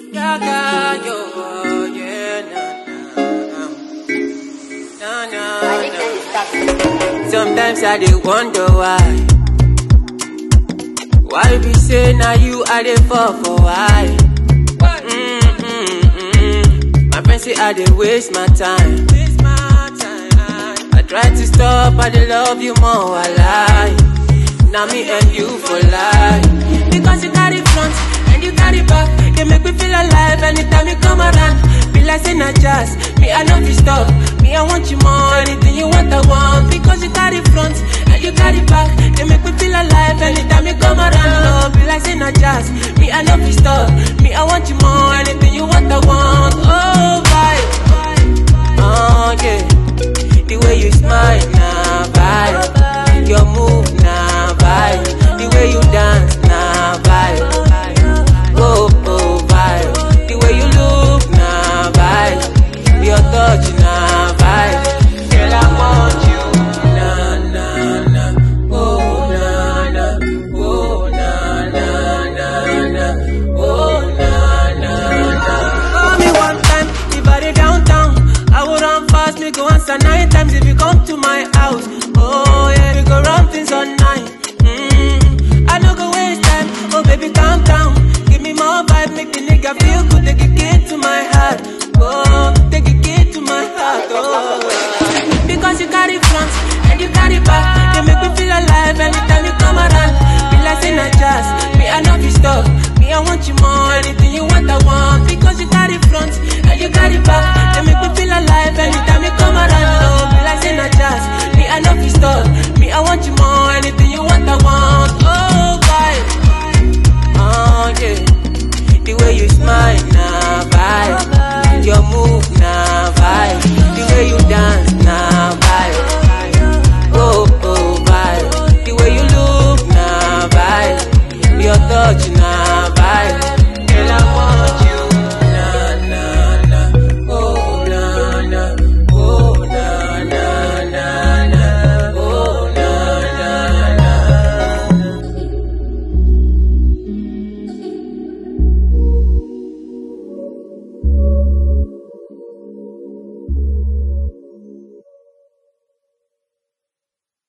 Gaga, yo, yeah, nah, nah, nah, nah, nah. Sometimes I dey wonder why. Why be say now you are the fall for why? Mm, mm, mm. My friends say I dey waste my time. I try to stop, I dey love you more, I lie. Now me and you for life. Because you carry front and you carry back. You make me feel alive anytime you come around. Be like say na jazz. Me I know you stop. Me I want you more. Anything you want I want. Because you carry front and you carry back. You make me feel alive anytime you come around. Oh, be like say na jazz. Me I know you stop. Me I want you more. Anything you want I want. Oh vibe. Oh yeah. The way you smile na vibe. Your move na vibe. The way you dance na vibe. Oh oh vibe. The way you look na vibe. Your touch na vibe. Girl I want you na na na. Oh na na. Oh na na na na. Oh na na na. Call me one time, the body downtown. I will run fast, me go answer nine times if you come to my house. Oh yeah, we go run things all night. Mm, I no go waste time. Oh baby, calm down. Give me more vibe, make the nigga feel good. Take a key to my heart. Oh, take a key to my heart. Oh, because you carry front and you carry back. You make me feel alive anytime you come around. Be like say na jazz. Me I know you stop. Me I want you more. Anything you want I want. Because you carry front and you carry back. You make me feel alive anytime you come around. Oh, be like say na jazz. Me I know you stop. Me I want you more. Anything